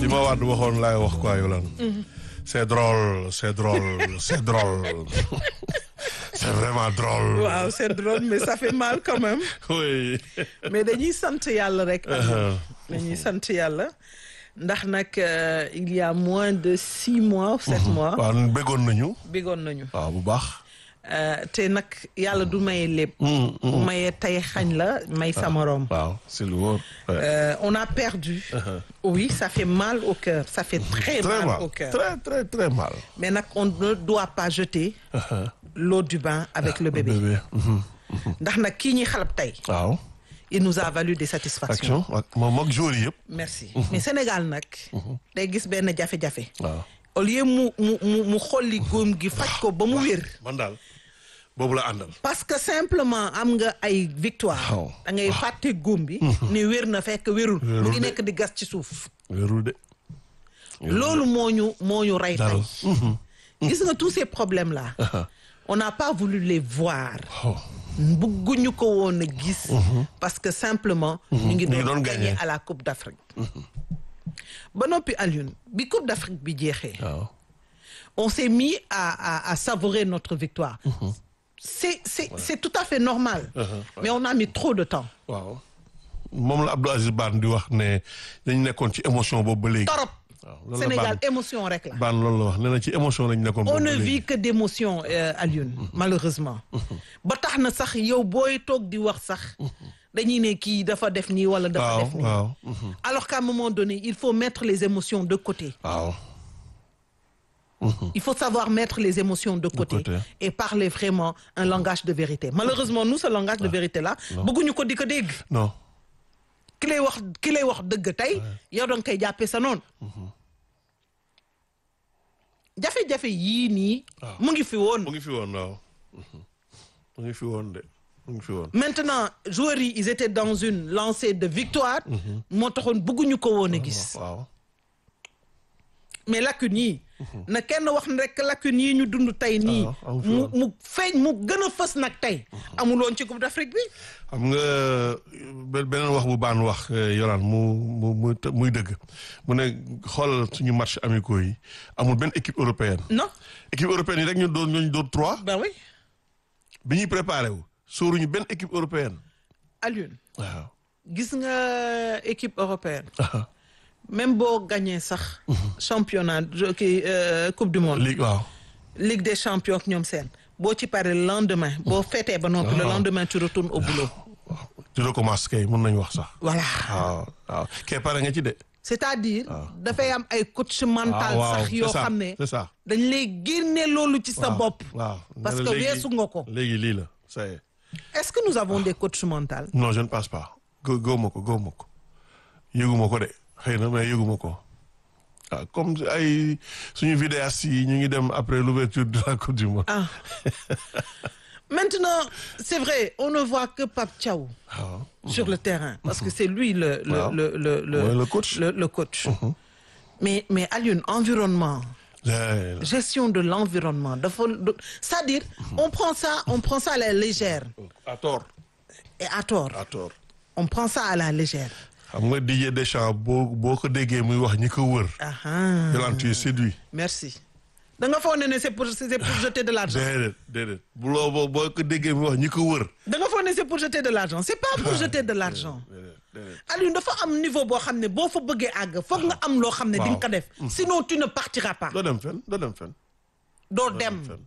li ma waat waxoon laay wax quoi Yolande. c'est drôle c'est drôle c'est drôle c'est vraiment drôle. waaw c'est drôle mais ça fait mal quand même oui. mais dañuy sant yàlla rek. dañuy sant yàlla ndax nag euh, il y a moins de six mois ou sept mois. waaw bëggoon nañu. bigoon nañu. waaw bu baax. Euh, te nag yàlla du maye lépp. bu mayee tey xañ la may sa morom. waaw c'est lu wóor. Euh, on a perdu. oui ça fait mal au cœur ça fait très, très mal, mal au cœur. très très très mal. mais nag on ne doit pas jeter l'eau du bain avec le bébé. bébé. mhm. ndax nag kii ñuy xalab tey waaw. il nous a valu des satisfactions. action ak moom ak jour yëpp. merci mais Sénégal nag. day gis benn jafe-jafe. waaw. au lieu mu mu mu mu xolli góom gi faj ko ba mu wér. man daal boobu la àndal. parce que simplement am nga ay victoire. Waaw. da ngay fàtte góom bi. ni wér na fekk wérul. mu Wérul ngi de. nekk di gas ci suuf. wérul de. loolu moo ñu moo ñu rey Dal. tey. gis nga tous ces problèmes là. on n'a pas voulu les voir. oh. bëgguñu ko woon a gis. parce que simplement. ñu ngi Ñu ngi doon doon gagner gagner. à la Coupe d'Afrique. ba noppi Alioune bi Coupe d'Afrique bi jeexee. waaw. on s'est mis à à à savourer notre victoire. c'est c'est c'est tout à fait normal. mais on a mis trop de temps. waaw. moom la Abdou Aziz Ban di wax ne dañu nekkoon ci émotion boobu ba léegi. torop waaw loolu la Sénégal Ban émotion rek la. Ban loolu la wax nee na ci émotion lañu nekkoon. on boobu ne ba léegi. vit que d'émotion euh, Alioune malheureusement ba tax na sax yow booy toog di wax sax dañuy ne kii dafa def nii wala dafa waaw def nii waaw. alors qu'à un moment donné il faut mettre les émotions de côté waaw. il faut savoir mettre les émotions de côté, côté. et parler vraiment un langage de vérité malheureusement nous ce langage de vérité là bëgguñu ko di ko dégg non. ki lay wax ki lay wax dëgg tey yow danga koy jàppee sa noonu jafe-jafe yii nii mu ngi fi woon mu ngi fi woon waaw. mu ngi fi woon de mu ngi fi woon. maintenant joueurs yi ils étaient dans une lancée de victoire moo taxoon bëgguñu ko woon a gis waaw. mais lacunes yi na kenn wax ne rek lacunes yi ñu dund tey nii Ah, amu fi mu woon. mu feeñ mu gën a fës nag tey amuloon ci Coupe d'Afrique bi xam nga be- beneen wax bu baan wax yoraan mu mu mu muy dëgg mu ne xoolal suñu match amicaux yi amul benn équipe européenne non équipe européenne yi rek ñu doon ñooñu doon trois ben oui bi ñuy préparé wu sóoruñu benn équipe européenne Alioune waaw gis nga équipe européenne même boo gagné sax championnat jo- kii euh, coupe du monde léegi waaw ligue des champions ak ñoom seen boo ci paree le lendemain boo fêtee ba noppi le Ah. lendemain tu retournes au boulot tu recommences kay mën nañu wax sax voilà waaw waaw kay pare nga ci de c'est-à-dire dafay am ay coach mental waaw sax c'est yoo ça, xam ne c'est ça dañ lay génne loolu ci sa waaw, bopp waaw parce Ne que la léegi- weesu nga ko léegi lii la ça y est est-ce que nous avons des coachs mentaux non je ne pense pas gë gëwuma ko gëwuma ko yëguma ko de xëy na mais yëguma ko ah comme ay suñu vidéastes yi ñu ngi dem après l'ouverture de la coupe du monde ah maintenant c'est vrai on ne voit que Pape Thiaw waaw sur le terrain parce que c'est lui le le Waaw. le le le, Ouais, le coach. le, le coach mais mais Alioune environnement Ouais, là. gestion de l'environnement dafa c'est-à-dire on prend ça on prend ça à la légère à tort et à tort à tort on prend ça à la légère xam nga Didier Deschamps boo boo ko déggee muy wax ñi ko wër ah Yolande tu es séduit merci da nga foog ne ne c'est pour c'est pour jeter de l'argent déedéet déedéet bu loo boo boo ko déggee muy wax ñi ko wër da nga foog ne c'est pour jeter de l'argent c'est pas pour jeter de l'argent déedéet déedéet Alioune dafa am niveau boo xam ne boo fa bëggee àgg foog nga am loo xam ne di nga ko def sinon tu ne partiras pas doo dem fen doo dem fen doo dem fen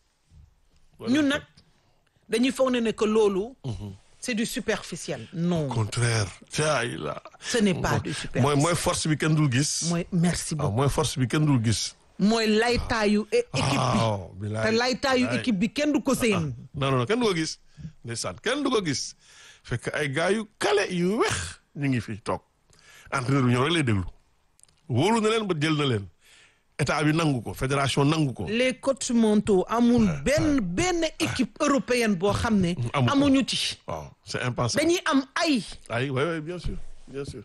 ñun nag dañuy foog ne ne que loolu c'est du superficiel non contraire caay la ce n'est pas du superficiel mooy mooy force bi kenn dul gis mooy merci waaw beaucoup mooy force bi kenn dul gis mooy laytaayu é- équipe bi waaw te bilaay laytaayu bilaay. équipe bi kenn du ko seen non non kenn du ko gis ndeysaan kenn du ko gis fekk ay gars yu kale yu wex ñu ngi fi toog entraîneur bi ñoom rek lay déglu wóolu na leen ba jël na leen état bi nangu ko fédération nangu ko les coachs mentaux amul benn benn équipe européenne boo xam ne Amu ko. amuñu ci waaw c'est impensable dañuy am ay ay oui oui bien sûr bien sûr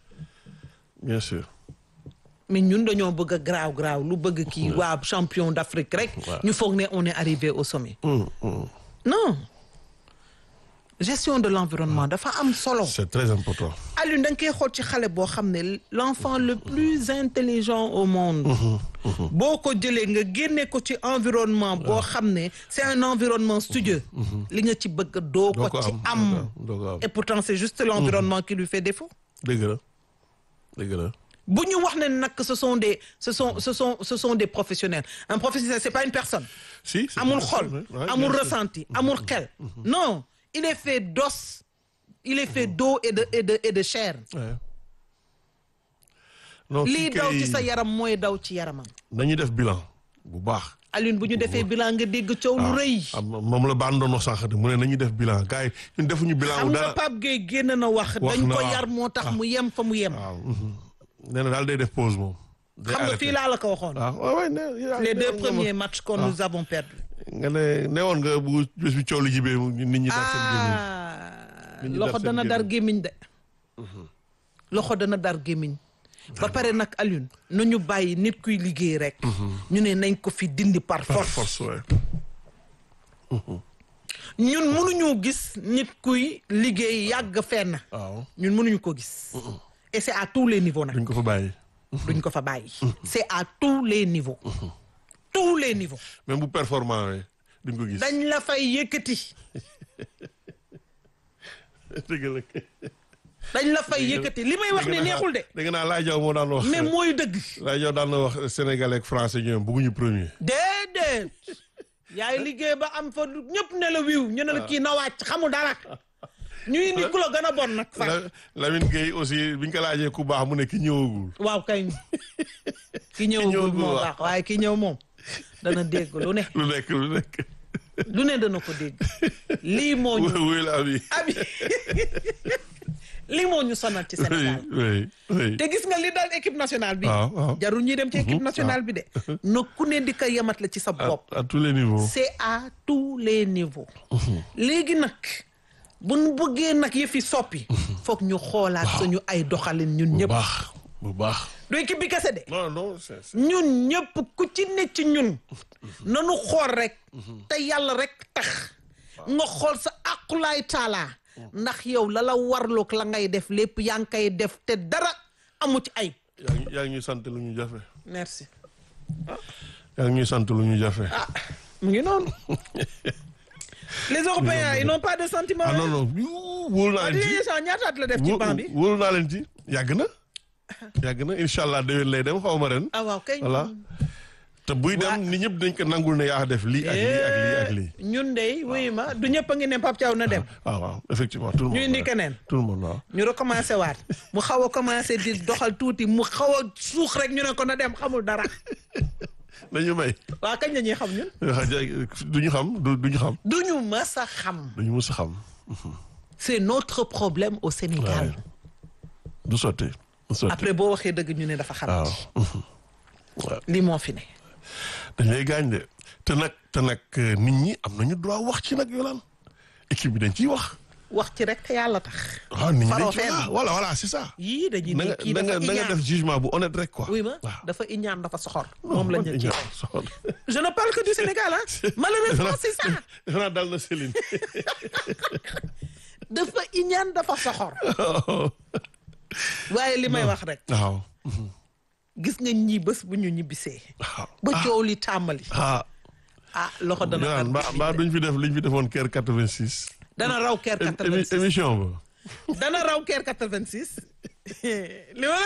bien sûr mais ñun dañoo bëgg a graaw graaw lu bëgg kii waa champion d'Afrique rek ñu foog ne on est arrivé au sommet Hum, hum. non gestion de l'environnement dafa am solo c'est très important Alioune da nga koy xool ci xale boo xam ne l'enfant le plus intelligent au monde boo ko jëlee nga génne ko ci environnement boo xam ne c'est un environnement studieux li nga ci bëgg doo doo ko ko ci am am doo ko am et pourtant c'est juste l'environnement qui lui fait défaut dëgg la dëgg la bu ñu wax ne nag ce sont des ce sont ce sont ce sont des professionnels un professionnel c'est pas une personne si c'est amul bien xol sûr, ouais, amul bien sûr. ressenti amul xel non il est fait d'os il est fait d'eau et de et de et de chair Ouais. non lii kii daw kay ci sa yaram mooy daw ci yaramam dañuy def bilan bu baax Alioune bu ñu defee bilan nga dégg coow lu rëy am moom la baan doon wax sànq de mu ne nañu def bilan gars yi ñun defuñu bilan xam wu nga dara Pape Gueye génn na wax Wax dañ na ko waaw. yar moo tax mu yem fa mu yem waaw mhm. nee na daal day def pause moom day xam nga arrêté. fii laa la ko waxoon waaw waaw waay ne yaa- les ne deux woon nga ma- premiers matchs que nous avons perdus nga ne ne woon nga bu bés bi coow lu jibee mu- nit ñi dar seen gémmiñ ah Nit ñi loxo dar seen dana dar gémmiñ. gémmiñ de loxo dana dar gémmiñ ba pare nag Alioune nu ñu bàyyi nit kuy liggéey rek ñu ne nañ ko fi dindi par par force force ouais. ñun mënuñu gis nit kuy liggéey yàgg fenn waaw ñun mënuñu ko gis et c'est à tous les niveaux nag duñ ko fa bàyyi duñ ko fa bàyyi c'est à tous les niveaux tous les niveaux même bu performant we duñ ko gis dañ la fay yëkkati dëgg la dañ la fay yëkkati li may wax ne neexul de dégg naa laa jaw moo daan wax mais mooy dëgg laa jaw daan na wax sénégalais ak français ñoom bëgguñu premier déedéet yaay liggéey ba am fa ñëpp ne la wiw ñu ne la kii na wàcc xamul dara ñu indi ku la gën a bon nag fa La- Lamine Gueye aussi biñ ko laajee ku baax mu ne ki ñëwagul waaw kay ki ñëwagul ñëwagul moo waaw. baax waaye ki ñëw moom dana dégg lu ne lu nekk lu nekk lu ne dana ko dégg lii moo ñu wuy la abi abi lii moo ñu sonal ci Sénégal oui oui te gis nga li dal équipe nationale bi waaw waaw jarul ñuy dem ci équipe nationale bi de na ku ne di ko yemat la ci sa à, bopp à tous les niveaux c'est à tous les niveaux léegi nag bu ñu bëggee nag yëfi soppi foog ñu xoolaat suñu ay doxalin ñun bu ñëpp baax bu baax du équipe bi kese de non non c'est c'est- ñun ñëpp ku ci ne ci ñun nanu xool rek te yàlla rek tax nga xool sa aqulaay taalaa ndax yow la la warloog la ngay def lépp yaa ngi koy def te dara amu ci ay yaa ngi yaa ngi ñuy sant lu ñu jafe merci yaa ngi ñuy sant lu ñu jafe ah mu ngi noonu les européens ils n'ont pas de sentiment ah non non yu wóolu naa leen ci Didier Deschamps ñaata at la def ci wó- banc bi wóolu naa leen ci yàgg na yàgg na incha allah déwén lay dem xaw ma ren ah waaw kay voilà te buy dem nit ñëpp dañ ko nangul ne yaa def lii ak lii ak lii ak lii ñun de wuyu ma du ñëpp a ngi ne Pape Thiaw na dem waaw waaw effectivement tout le monde ñu indi ouais. keneen tout le monde waaw ñu recommencé waat mu xaw a commencé di doxal tuuti mu xaw a suux rek ñu ne ko na dem xamul dara dañu may waa kañ la ñuy xam ñun du ñu xam du du ñu xam du ñu mës a xam du ñu mus a xam c'est notre problème au Sénégal du sotti du sotti après boo waxee dëgg ñu ne dafa xam waaw waaw li moo fi ne dañ lay gaañ de te nag te nag euh, nit ñi am nañu droit wax ci nag yolaan équipe bi dañ ciy wax wax ci rek te yàlla tax waaw nit ñi dañ Faroo ci fenn. wax voilà voilà c'est ça yii dañuy na ne nga kii na nga dafa na nga iñaan def jugement bu honnête rek quoi oui ma waaw dafa iñaan dafa soxor moom la ñu ci ñaan soxor je ne parle que du Sénégal ah malheureusement c'est ça defe naa dal na Céline dafa iñaan dafa soxor waaye li may wax rek waaw gis nga ñii bés bu ñu ñibbisee waaw ba coow li tàmbali ah ah loxo dana Yolaan dar mbaa mbaa duñ fi def liñ fi defoon kër 86 dana raw keer Émi- 86 émission ba dana raw keer 86 li ma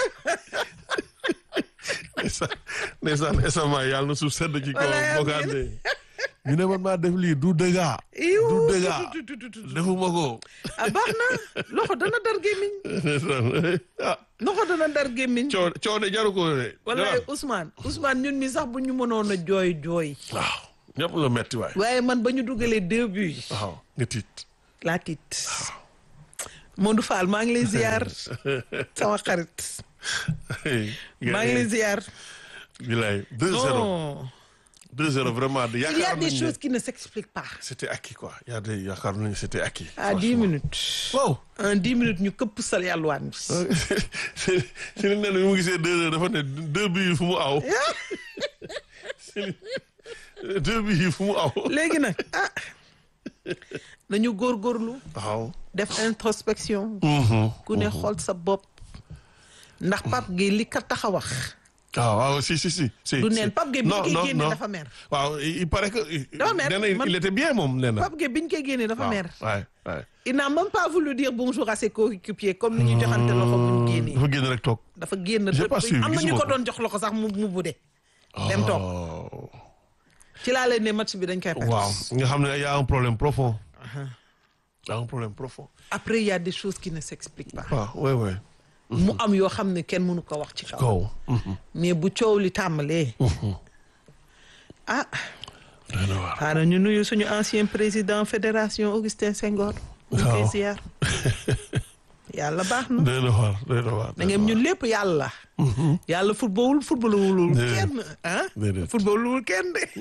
ndeysaan ndeysaan esamaa yàlla na suuf sedd ci kaw Walaay, bokkaat de ñu ne man maa def lii du dëgga iw du dëgga tu- tu- tu- tu- tu. defuma ko ah baax na loxo dana dar gémmiñ ndeysaan ah loxo dana dar gémmiñ coow coow de jaru ko de wallaay Ousmane Ousmane ñun mi sax bu ñu mënoon a jooy jooy waaw ñëpp la metti waay waaye man ba ñu dugalee deux buts waaw nga tiit laa tiit Modou Fall maa ngi lay ziar sama xarit maa ngi lay ziar bilaay 2-0 non 2-0 vraiment de il y a yaakaar des nañu choses ne qui ne s'expliquent pas c'était acquis quoi y a des yaakaar nañu c'était acquis à dix minutes wow en dix minutes ñu këpp sal yàlluwaan bi si li ne bi mu gisee deux heures dafa ne deux bi yi fu mu aw si li deux bi yi fu mu aw léegi nag ah nañu góorgóorlu waaw. def introspection Mhm. ku ne xool sa bopp ndax Pape Gueye li ka tax a wax waaw waaw si si si. si du si. neen Pape Gueye bi ñu non koy non génne non. dafa mer waaw il il paraît que. Dafa mer, nee na man- il était bien moom nee na. Pape Gueye bi ñu koy génne dafa mer waay waay. il n'a même pas voulu dire bonjour à ses coéquipiers comme ni ñu joxante loxo bu ñu génnee dafa génn rek toog. dafa génn J'ai pas suivi, am na ñu gisuma ko ko. doon jox loxo sax mu mu budde dem toog Oh. ci laa leen ne match bi dañ koy perte waaw nga xam ne y a un problème profond. y a un problème profond. après il y a des choses qui ne s'expliquent pas waaw oui oui. mu am yoo xam ne kenn mënu ko wax ci kaw kaw. mais bu coow li tàmbalee ah doy na waar. xaaral ñu nuyu suñu ancien président fédération Augustin Senghor ñu koy Waaw. ziar yàlla baax na doy na waar doy na waar. da ngeen ñun lépp yàlla yàlla footballul footballul Déedéet. kenn ah Déedéet. footballul kenn de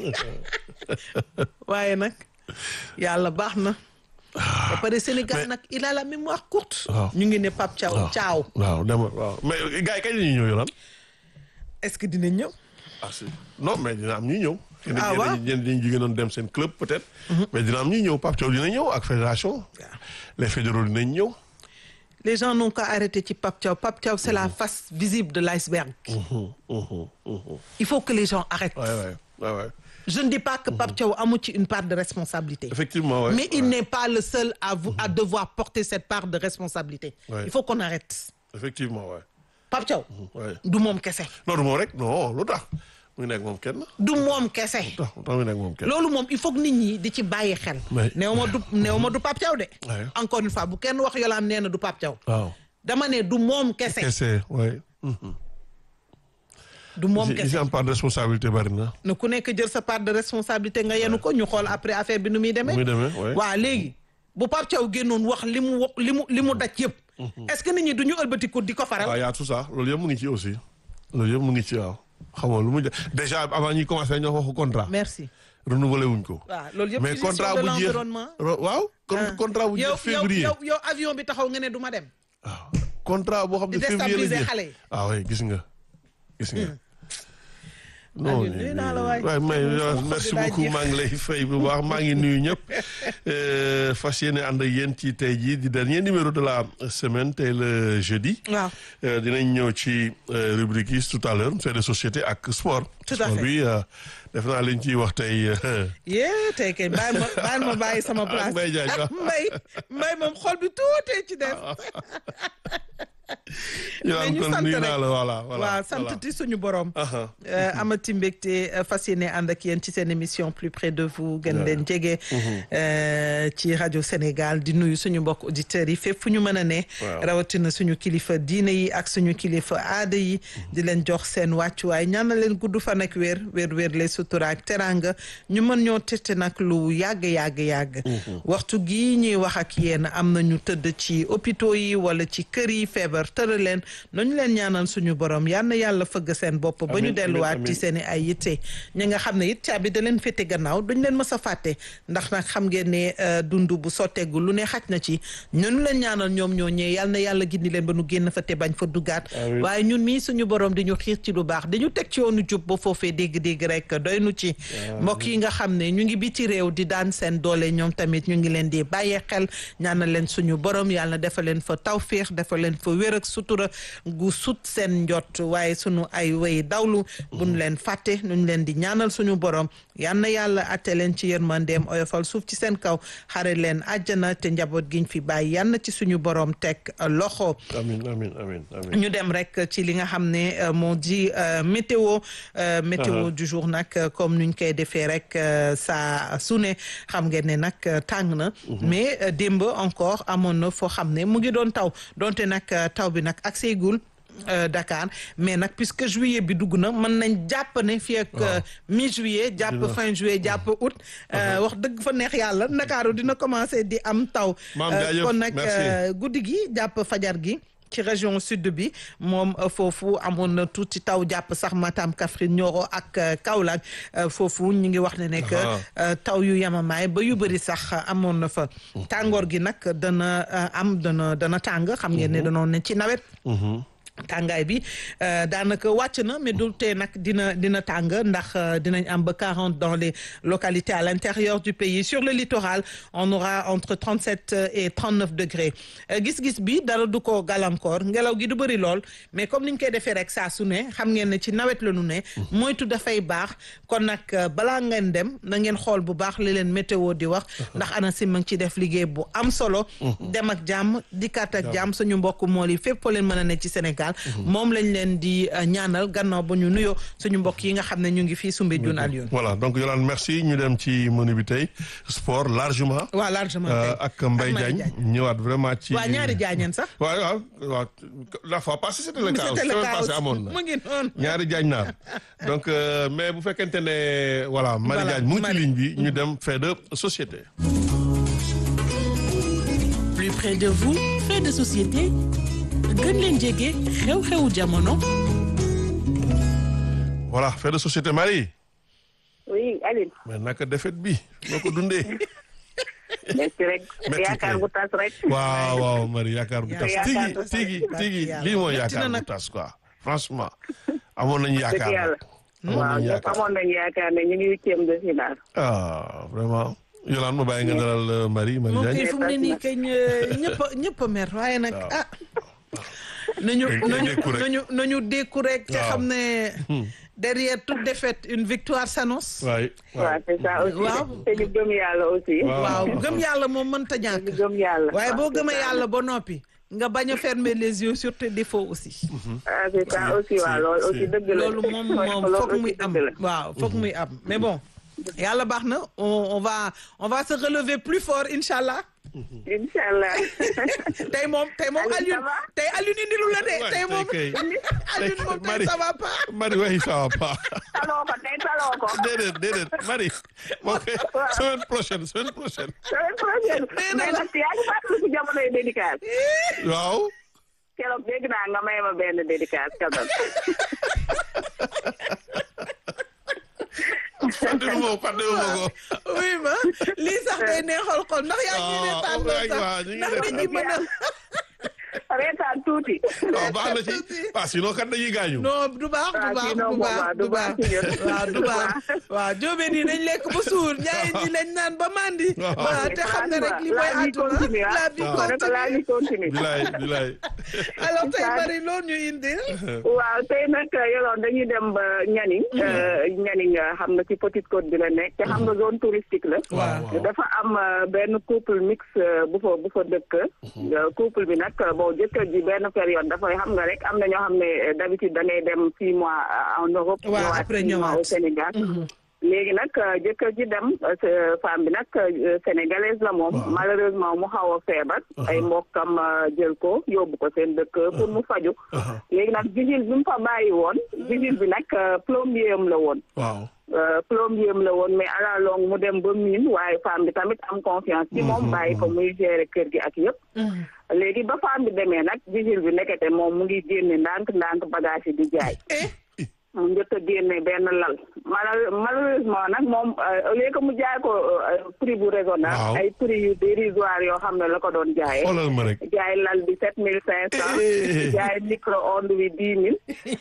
waaye nag yàlla baax na ba pare Sénégal nag il a la mémoire courte Waaw. ñu ngi ne Pape Thiaw waaw Thiaw waaw dama waaw mais gars yi kañ la ñuy ñëw yoonal. est-ce que dinañ ñëw ah si non mais dina am ñuy ñëw. Ah, waaw. ñenn ñi jigéen doon dem seen club peut-être. mais dina am ñuy ñëw Pape Thiaw dina ñëw ak fédération. les fédéraux dinañ ñëw. les gens n'ont qu'à arrêter ci Pape Thiaw Pape Thiaw c'est la face visible de l'iceberg Mhm, mhm, mhm. il faut que les gens arrêtent Ouais, ouais, ouais, ouais. je ne dis pas que Pape Thiaw amu ci une part de responsabilité Effectivement, ouais. mais il ouais. n'est pas le seul à vous à devoir porter cette part de responsabilité Ouais. il faut qu'on arrête Effectivement, ouais. Pape Thiaw ouais. du moom kese non du moom rek non lu tax mu ngi nekk moom kenn. du moom kese lu tax lu tax mu ngi nekk moom kenn. loolu moom il faut que nit ñi di ci bàyyi xel Mais- néew ma du néew ma du Pape Thiaw de Ouais. encore une fois bu kenn wax yolaam nee na du Pape Thiaw waaw. dama ne du moom kese kese ouais. Mhm. du moom Ici- kese ici am part de responsabilité bari na. ne ku nekk jël sa part de responsabilité nga yenu ko ñu xool après affaire bi nu muy demee muy demee ouais. waaw léegi bu Pape Thiaw génnoon wax li mu wax li mu li mu daj yëpp est-ce que nit ñi du ñu ëlbatiku di ko faral waaw y a tout ça loolu yëpp mu ngi ci aussi. loolu yëpp mu ngi ci waaw. xam nga lu mu ja- déjà avant ñuy commencé ñoo waxu contrat. merci renouvelé wuñ ko. waaw loolu yëpp mais ci contrat gestion de bu jeex l'environnement ro- waaw. con- Ah. contrat bu yow jeex février. yow yow avion bi taxaw nga ne du ma dem waaw contrat boo xam ne Di février la déstabiliser jeex. xale yi. ah oui gis nga gis nga. Aliou, nuyu naa la waay. waaye may Sama xol bi merci daa beaucoup jeex. maa ngi lay fay bu baax maa ngi nuyu ñëpp Euh, fas yéene ànd ak yéen ci tey jii di dernier numéro de la semaine tey le jeudi. waaw Euh, dinañ ñëw ci euh, rubrique yi tout à l'heure fait de société ak sport. Tout à sport fait. bi euh, def naa liñ ciy wax tey. euh, yée tey kay bàyyi ma bàyyi ma bàyyi sama place Mbaye Diagne, ak waaw. mbay mbay moom xol bi tuutee ci def ñu mais naan ñu kon sant nuyu rek naa la voilà voilà. waaw sant voilà. ti suñu borom Aha. Euh, amati mbégte euh, fas yéene ànd ak yéen ci seen émission plus près de vous gën leen jege euh, ci rajo Sénégal di nuyu suñu mbokk auditeurs yi fépp fu ñu mën a ne Waaw. rawatina suñu kilifa diine yi ak suñu kilifa aada yi di leen jox seen wàccuwaay ñaanal leen gudd fan ak wér wér wér les sutura ak teranga ñu mën ñoo tette nag lu yàgg yàgg yàgg waxtu gii ñuy wax ak yéen am na ñu tëdd ci hôpitaux yi wala ci kër yi feebar tëra leen nañu leen ñaanal suñu borom yal na yàlla fëgg seen bopp ba ñu Amiin, delluwaat amiin, ci seen i ay yitte ñi nga xam ne it caabi da leen féete gannaaw duñ leen mës a fàtte ndax nag xam ngeen ne euh, dund bu sotteegu lu ne xaj na ci ñun leen ñaanal ñoom ñoo ñëwee yal na yàlla gindi leen ba nu génn fa te bañ fa duggaat Amiin. waaye ñun mii suñu borom di ñu xiir ci lu baax dañu teg ci yoonu jub ba foofee dégg-dégg rek doy nu ci mbokk yi nga xam ne ñu ngi biti réew di daan seen doole ñoom tamit ñu ngi leen di bàyyee xel ñaanal leen suñu borom yàlla defal leen fa tawféex defal leen fa wér ak sutura gu sut seen njot waaye suñu ay way dawlu buñ leen fàtte nuñ leen di ñaanal suñu borom yal na yàlla atte leen ci yërmandeem oyofal suuf ci seen kaw xare leen àjjana te njaboot giñ fi bàyyi yal na ci suñu borom teg loxo amiin amiin amiin amiin. ñu dem rek ci li nga xam ne euh, moo di euh, météo euh, météo Uh-huh. du jour nag euh, comme nuñ koy defee rek euh, saa su ne xam ngeen ne nag euh, tàng na mais euh, démb encore amoon na foo xam ne mu ngi doon taw donte nag euh, taw bi nag ak seegul euh, Dakar mais nag puisque juillet bi dugg na mën nañ jàpp ne fii ak euh, mi juillet jàpp Dina- fin juillet jàpp août euh, wax dëgg fa neex yàlla Ndakaaru dina commencer di am taw Maam Euh, jaajëf, kon nag merci. euh, guddi gi jàpp fajar gi ci région sud bi moom euh, foofu amoon na tuuti taw jàpp sax Matam Kaffrine Nioro ak euh, Kaolack euh, foofu ñu ngi wax ne ne que Ah. euh, taw yu yamamaay ba yu bëri sax euh, amoon na fa tàngoor gi nag dana euh, am dana dana tàng xam ngeen ne danoon ne ci nawet Mhm. tàngaay bi daanaka wàcc na mais du tee nag dina dina tàng ndax dinañ am ba 40 dans les localités à l'intérieur du pays sur le littoral on aura entre 37 et 39 degrés gis-gis bi dara du ko gàllankoor ngelaw gi du bëri lool mais comme niñ koy defee rek saa su ne xam ngeen ne ci nawet la nu ne moytu dafay baax kon nag balaa ngeen dem na ngeen xool bu baax li leen météo di wax ndax ANACIM ma ngi ci def liggéey bu am solo dem ak jàmm dikkaat ak jàmm suñu mbokk mool yi fépp foo leen mën a ne ci Sénégal moom lañ leen di ñaanal gannaaw ba ñu nuyoo suñu mbokk yi nga xam ne ñu ngi fii Soumbédioune Alioune. voilà donc Yolande merci ñu dem ci menu bi tey sport largement. waaw largement ak Mbaye Diagne ñëwaat vraiment ci. waaw ñaari Diagne sax. waaw waaw waaw la fois passée c'était le cas. c'était le cas passé amoon na mu ngi noonu. ñaari Diagne naar donc mais bu fekkente ne voilà. Marie Diagne mu ngi ci ligne bi ñu dem fait de société. plus près de vous fait de société. gën leen jege xew-xewu jamono. voilà fait de société Marie. oui Aline. mais naka defet bi noo ko dundee. métti rek Métti yaakaar kay. bu tas rek. waaw waaw Marie yaakaar bu tas Yaakaar tigi bu tas. tigi tigi lii mooy Métti na yaakaar bu nag. tas quoi franchement amoon nañu dëgg yaakaar yàlla. nag. amoon waaw nañu ñëpp yaakaar amoon nañu yaakaar ne ñu ngi huitième de finale. ah vraiment Yolande ma bàyyi nga dalal euh, Marie Marie moom kay Diagne fu mu ne nii kay ñëpp a ñëpp a mer waaye nag Waaw. ah. nañu Nañ- nañ nañu dékku rek. nañu nañu dékku rek. te Waaw. xam ne derrière toute défaite une victoire s'annonce. waay waaw c'est ça aussi. Waaw. te ñu gëm yàlla aussi. Waaw. waaw gëm yàlla moom mënta ñu ñàkk. gëm yàlla. waaye boo waaw, c'est gëmee ça. yàlla ba noppi. nga bañ a fermer les yeux sur tes défauts aussi. ah c'est ça aussi waaw loolu aussi dëgg la. loolu moom moom Loolu foog aussi muy am dëgg la. waaw foog muy am mais bon yàlla baax na on on va on va se relever plus fort incha allah incha allah. tey moom tey moom Alioune, Alioune ça va? tey Alioune indilu la de Ouais, tey moom tey kay. Alioune moom tey Marie. ça va pas Marie waxi ça va pas taloo ko tey taloo ko. déedéet déedéet Marie moo koy semaine prochaine semaine prochaine semaine prochaine. Nee na mais la. nag yaa ngi fàttali si jamonoy dédicace. waaw keroog dégg naa nga may ma benn dédicace quand même. fàttali ma ko fàttali ma ko oui ma lii sax day neexal xol ndax yaa ngi ne tànn waaw, waaw, ñu ngi sax ndax nit ñi mën a reetaan tuuti. waaw baax na ci waaw sinon kat dañuy gaañu non du baax du Ah, baax sinon du moom, baax waaw, du du baax baax ci ñun. waaw du baax waaw jóobeen yi nañ lekk ba suur ñaay ñi lañ naan ba mandi Waaw. waaw te xam ne rek li mooy la vie continue àdduna ah. la vie Ma ne ko la continue vie continue. bilaay bilaay alors tey Inch'Allah. bari loolu ñu indil waaw tey nag yoroon dañuy dem ba Nianing. Nianing xam nga ci Petite Côte bi la nekk te xam nga zone touristique la. waaw waaw dafa am euh, benn couple mix euh, bu fa bu fa dëkk. Euh, couple bi nag euh, bon jëkkër ji benn période dafay xam nga rek am na ñoo xam ne euh, d'habitude da ngay dem six mois euh, en Europe. Waaw, ñëwaat après six mois ñëwaat. au Sénégal. léegi nag euh, jëkkër ji dem euh, sa- femme bi nag euh, sénégalaise la moom. Waaw. malheureusement mu xaw a feebar. ay mbokkam euh, jël ko yóbbu ko seen dëkk pour mu faju. léegi nag vigile bi mu fa bàyyi woon. vigile bi nag euh, plombier am la woon. waaw Euh, plombier am la woon mais à la longue mu dem ba miin waaye femme bi tamit am confiance ci moom bàyyi ko muy gérer kër gi ak yëpp léegi ba femme bi demee nag vigile bi nekkete moom mu ngi génne ndànk ndànk bagage yi di jaay eh mu njëkk a génne benn lal Mal- malheureusement nag moom euh, au lieu que mu jaay ko euh, prix bu raisonnable Waaw. ay prix yu dérisoire yoo xam ne la ko doon jaayee xoolal ma rek jaay lal bi sept mille cinq cent Eh. jaay micro-ondes bi dix mille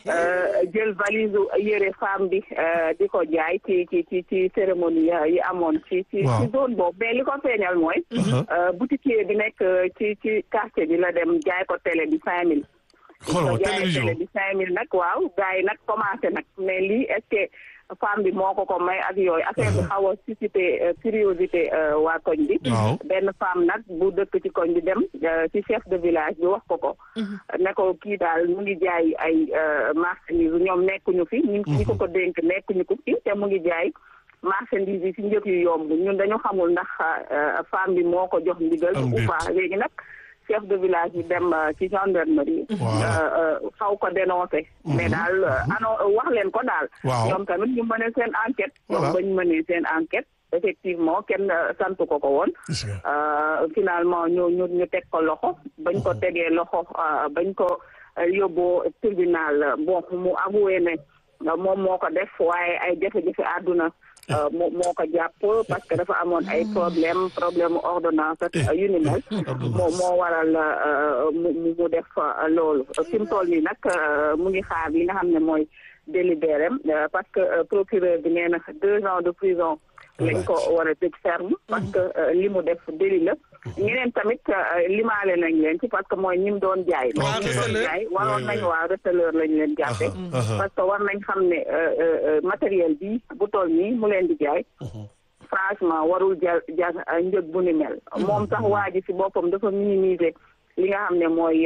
jël valise u yëre femme bi euh, di ko jaay ci ci ci ci cérémonie ya- yi amoon ci ci Waaw. ci zone boobu mais li ko feeñal mooy euh, boutiquier bi nekk euh, ci ci quartier bi la dem jaay ko télé bi cinq mille xoolal ma ko jaayee télévision télé bi cinq mille nag waaw gars yi nag commencé nag mais lii est-ce que femme bi moo ko ko may ak yooyu affaire bi xaw a suscité euh, curiosité euh, waa koñ bi waaw benn femme nag bu dëkk ci koñ bi dem euh, ci chef de village bi wax ko ko ne ko kii daal mu ngi jaay ay euh, marchandises ñoom nekkuñu fi ñu ñi ko ko dénk nekkuñu ko fi te mu ngi jaay marchandises yi ci njëg yu yomb ñun dañu xamul ndax euh, femme bi moo ko jox ndigal Am ou déet. pas léegi nag chef de village bi dem euh, ci gendarmerie Voilà. euh, euh, xaw ko dénoncé mais daal euh, ano wax leen ko daal Waaw. ñoom tamit ñu mëne seen enquête Voilà. ñoom bañ mënee seen enquête effectivement kenn euh, sant ko ko woon gis nga Euh, finalement ñu ñu ñu teg ko loxo bañ ko tegee loxo euh, bañ ko euh, yóbboo tribunal euh, bon mu avoué ne moom moo ko def waaye ay jafe-jafe àdduna moo moo ko jàpp parce que dafa amoon ay problème problème ordonnance ak yu ni mel moo moo waral mu mu def loolu fi mu toll nii nag mu ngi xaar li nga xam ne mooy délibéré parce que procureur bi nee na deux ans de prison lañ ko war a tëj ferme parce que li mu def délit la ñeneen tamit limaale nañ leen ci parce que mooy ñi mu doon jaay Ok. ñi mu doon jaay waroon nañ waa receleur lañ leen jàppe parce que war nañ xam ne matériel bi bu toll nii mu leen di jaay franchement warul jar jar njëg bu ni mel moom sax waa ji ci boppam dafa minimiser li nga xam ne mooy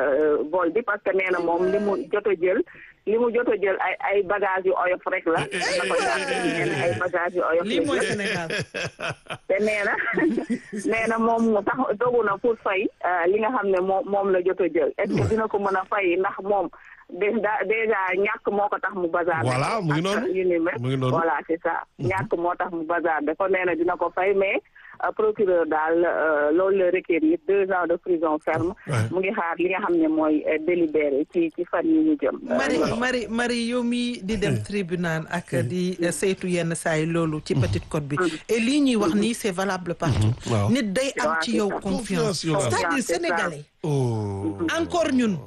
vol bi parce que nee na moom li mu jot a jël li mu jot a jël ay ay bagages yu oyof rek la na ko jàpp nee na ay bagages yu oyof lii la mooy jël. Sénégal te nee na nee na moom mu tax dogu na pour fay euh, li nga xam ne moom moom la jot a jël est-ce que dina ko mën a fay ndax moom déjà déjà ñàkk moo ko tax mu bazar Voilà, mu ngi noonu. yu ni mel Mu ngi noonu. voilà c'est ça ñàkk moo tax mu bazar de kon nee na dina ko fay mais euh, procureur daal euh, loolu la requérir deux ans de prison ferme Ouais. mu ngi xaar li nga xam ne mooy euh, délibéré ci ci fan yi ñu jëm Euh, Marie voilà. Marie Marie yow mi di dem tribunal ak di eh, saytu yenn saa yi loolu ci Petite Côte bi et lii ñuy wax nii c'est valable partout waaw. nit day am Waaw, ci c'est yow ça. confiance Confiance, yow. c'est-à-dire Confiance, c'est ça. sénégalais oh encore ñun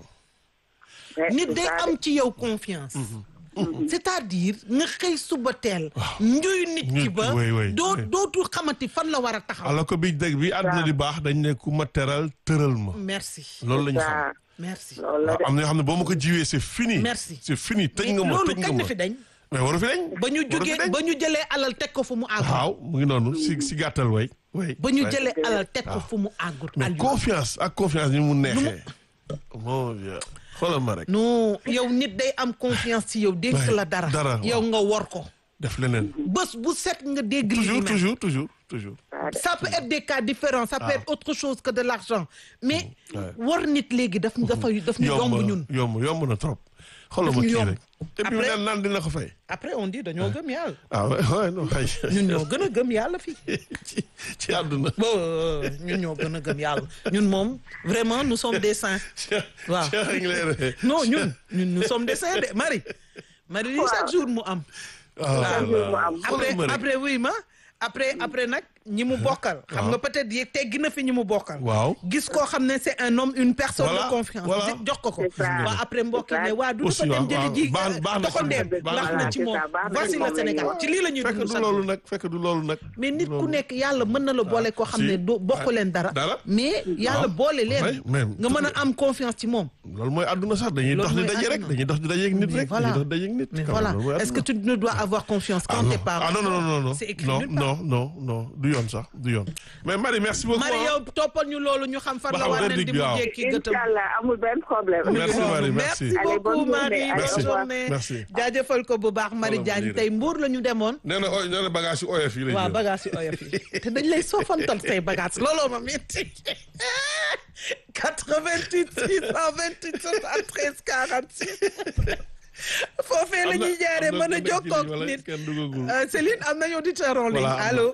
Ouais, nit c'est day ça am ci yow confiance c'est-à-dire nga xëy suba teel njuy nit ki Nit, ba oui, oui, doo oui. dootul xamati fan la war a taxaw alors que bi dëgg bi àdduna di baax dañ ne ku ma teral tëral ma merci loolu la ñu ça xam merci loolu la waaw de am na yoo xam ne boo ma ko jiwee c'est fini Merci. c'est fini tëj mais nga ma loolu tëj nga kañ ma la fi dañ mais waru fi dañ ba ñu waru fi jógee dañ. ba ñu jëlee alal teg ko fu mu àggul waaw mu ngi noonu si si gàttal way way ba ñu way. jëlee alal teg ko fu mu àggul mais Aliou. confiance ak confiance ni mu neexee mon vieux xoolal ma rek non yow nit day am confiance ci yow dénk Ouais, la dara dara, yow waaw. nga wor ko def leneen bés bu set nga dégg lii toujours mel. toujours toujours toujours ça peut être des cas différents ça peut être autre chose que de l'argent mais Ouais. war nit léegi daf dafa daf ñu yomb ñun yomb yomb na trop xoolal Daf ma ñu kii yomb. rek et puis Après- naan naan dina ko fay après on dit dañoo gëm yàlla ah ouais ouais non xëy ñun ñoo gën a gëm yàlla fii ci ci àdduna bo ñun ñoo gën a gëm yàlla ñun moom vraiment nous sommes des saints waaw Cheikh a ngi lay ree. non ñun ñun nous sommes des saints de Marie Marie lii chaque jour mu am Ah Chaque jour mu là. am. après Xoolal ma rek. après oui ma après après nag ñi mu bokkal xam nga peut-être yéeg teggi na fi ñi mu bokkal waaw gis koo xam ne c'est un homme une personne Voilà, de confiance voilà. di- jox ko ko C'est ça. waa après mbokk yi ne waa du Aussi, dafa dem waaw, jëli waaw. ji Baax- baax na ci doxandeem moom. baax Baax na na ci ci moom moom. Baax na voici ci le moom Sénégal lañuy ci lii la ñuy fekk dund du sax loolu nag fekk du loolu nag mais nit ku loolu. nekk yàlla mën na la boole koo xam ne si. doo bokk leen dara Dara. mais yàlla Waaw. boole leen Ouais, même. nga mën a am confiance ci moom loolu mooy àdduna sax dañuy Loolu dox di mooy daje rek àdduna. dañuy dox di daje ak nit Mais rek voilà. dañuy dox di daje ak nit mais quand voilà même, loolu mooy est-ce que àdduna. tu ne dois avoir confiance quand ah tes non. parents ah non non non non c'est écrit non nulle part. non non non du yoon sax du yoon mais Marie merci beaucoup Marie hein. yow toppal ñu loolu ñu xam fan Ba la xam war nañ verdict di bi, mu waaw. jékki gëtëm Inch'Allah amul benn problème. Merci, Marie, merci merci. Allez, beaucoup bonne Marie journée. bonne Merci. journée Merci. jaajëfal ko bu baax Marie Voilà, Diagne Marie. tey mbuur la ñu demoon nee na oy nee na bagage yu oyof yi lay waaw jël. bagage yu oyof yi te dañ lay soofantal say bagage looloo ma metti 88 628 73 46 foofee la Am na- ñuy jaaree am na mën a ku nekk ci jokkoo ligne wala ak nit kenn duggagul. Euh, Céline am nañu auditeur en ligne Voilà, am na. allo